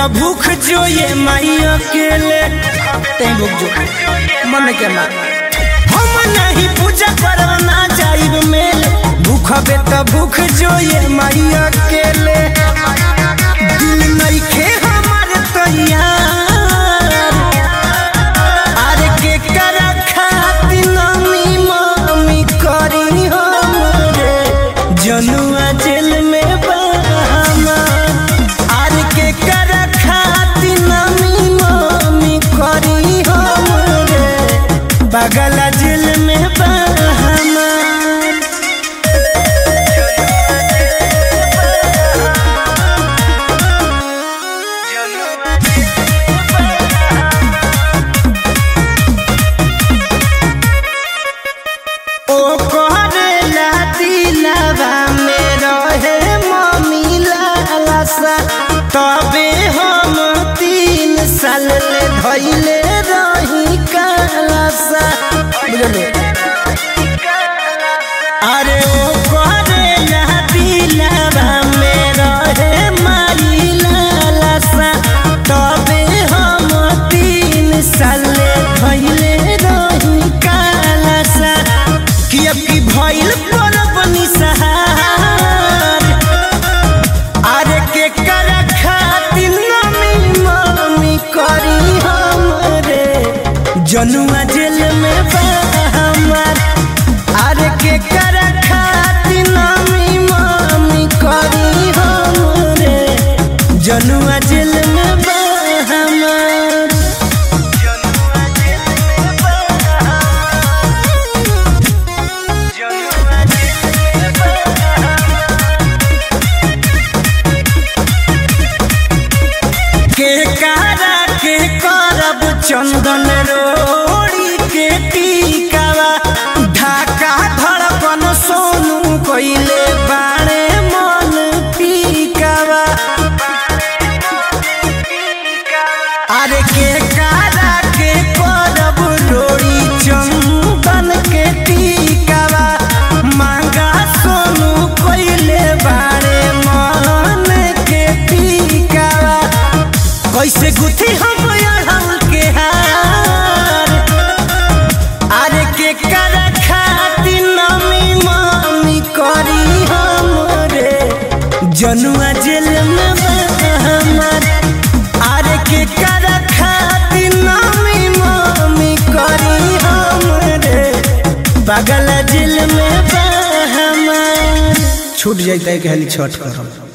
त भूख जो ये माई अकेले ते भूख जो मन के ना हम नहीं पूजा करब ना जाइब मेले भूखबे त भूख जो ये माई अकेले दिल नइखे हमर तैयार अरे के कर खातिर नमी मम्मी करी हम रे जनुआ जेल में बहामा अरे के कर खातिर नमी मम्मी करी हम रे बगला जेल में बहामा ओ करेला दिलवा में रहे मम्मी लालसा तबे हम तीन साल ले धैले रही कालसा बुझले अरे ओ करेला दिलवा में रहे माई लालसा तबे हम तीन साल ले धैले रही कालसा कि अब की भइल परब निसहार अरे के कर खातिर नमी मम्मी करी हम रे जनुआ जेल में बा हमार अरे के कर खातिर नमी मम्मी करी हम रे जनुआ जेल में बा हमार के कारा के करब चंदन रोड़ी के टीकावा ढाका धड़कन सोनू कोइले बाणे मन पीकावा अरे के कारा के करब रोड़ी चंदन के टीकावा मांगा सोनू कोइले बाणे मन के पीकावा कैसे गुथी हम अड़हल के हार अरे के कर खातिर नमी मम्मी करी हम रे जनुआ जेल में बा हमार अरे के कर खातिर नमी मम्मी करी हम रे पागल जेल में बा हमार छूट जाता है कि छठ करम